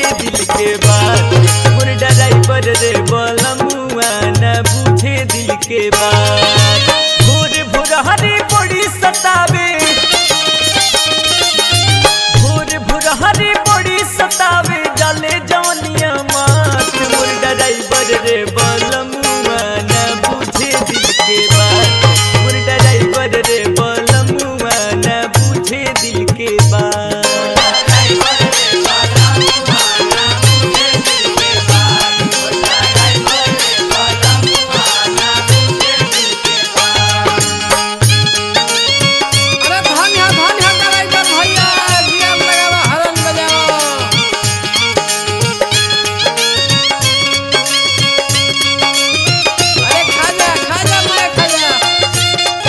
दिल के बात मोर ड्राइवर रे बलमुआ न बुझे दिल के बात भोर भोर हरी बड़ी सतावे भोर भोर हरी बड़ी सतावे डाले जवनिया मात मोर ड्राइवर रे बलमुआ न बुझे दिल के बात मोर ड्राइवर रे बलमुआ न बुझे दिल के बात अरे धन है धन है ड्राइवर भैया गियर लगावा हरन बजाओ अरे खा जा खा जा मैं खा जा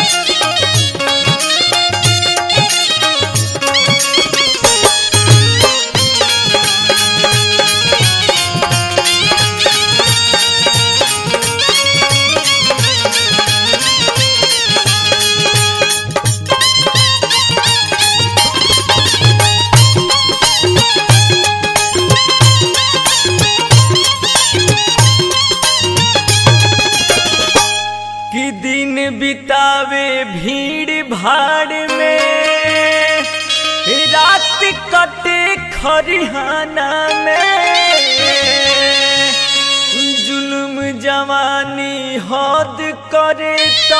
कि दिन बितावे भीड़ भाड़ में रात कटे खरिहाना में जुल्म जवानी हद करे तो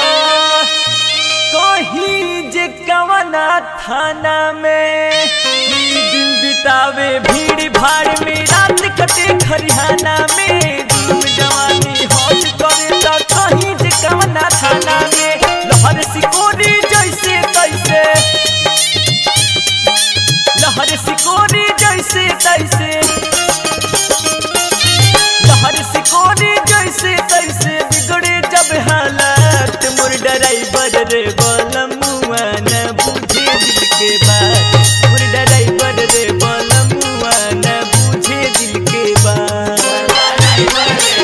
कहीं जे कवना थाना में ई दिन बितावे भीड़ भाड़ में रात कटे खरिहाना में जुल्म जवानी हद करे तो कहीं जे कवना थाना में लहर सिकोरी जैसे तैसे लहर सिकोरी जैसे तैसे लहर सिकोरी जैसे तैसे बिगड़े जब हालात मोर ड्राइवर रे बलमुआ न बुझे दिल के बात मोर ड्राइवर रे बलमुआ न बुझे दिल के बात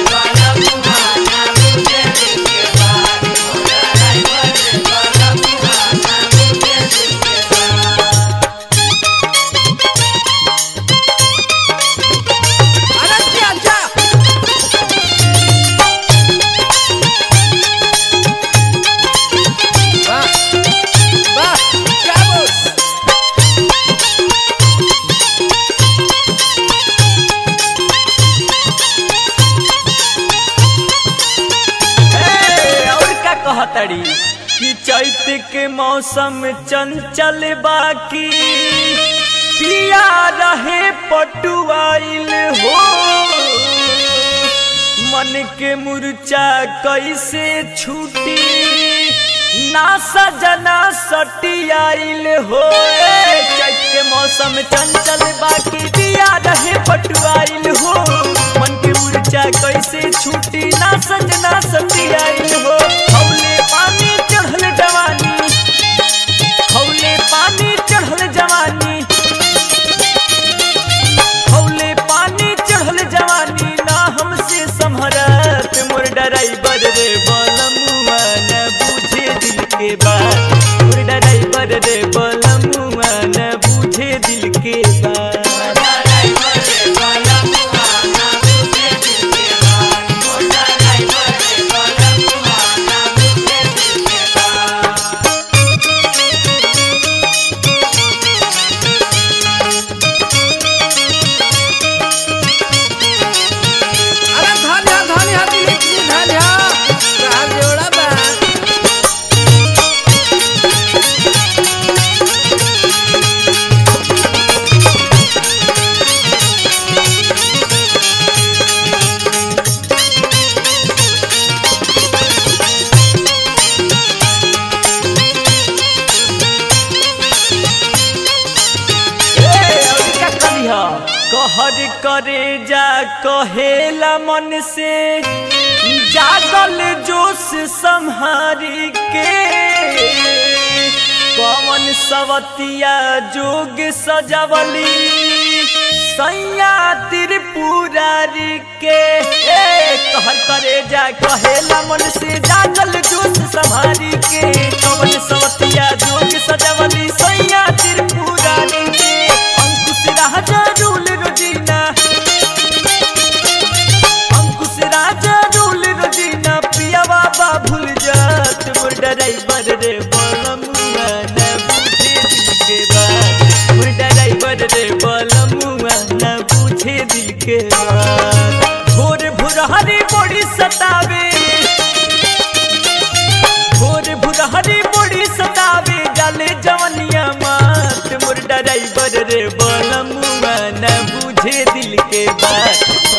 अरे क्या जा वाह वाह क्या बोस ए, और का कहतड़ी कि चैत के मौसम चंचल बाकी पिया रहे पटुआइल हो मन के मुरचा कैसे छूटी ना सजना सटियाइल हो ए, चैत के मौसम चंचल बाकी पिया रहे पटुआइल हो मन के मुरचा कैसे छूटी ना सजना सटियाइल हो हौले पानी चढ़ल जवानी हौले पानी चढ़ल जवानी हौले पानी चढ़ल जवानी ना हमसे संभरत मोर ड्राइवर रे बलमुआ न बुझे दिल के बात मोर ड्राइवर रे बलमुआ न बुझे दिल के बात अरे धन है धन है दिलीप जी धन है चार जोड़ा बा ए, और का करिह? कहर करे जा कहेला मन से जागल जोश संहारी के कवन सवतिया जोग सजवली सैया त्रिपुरारी के ए कहर करे जा कहेला मन से जागल जोश संहारी के कवन सवतिया जोग सजवली सैया त्रिपुरारी के अंकुश राजा रूल रोजीना दिल के बात भोर भुरहरी बड़ी सतावे भोर भुरहरी बड़ी सतावे जाले जवनिया मात मोर ड्राइवर रे बलमुआ न बुझे दिल के बात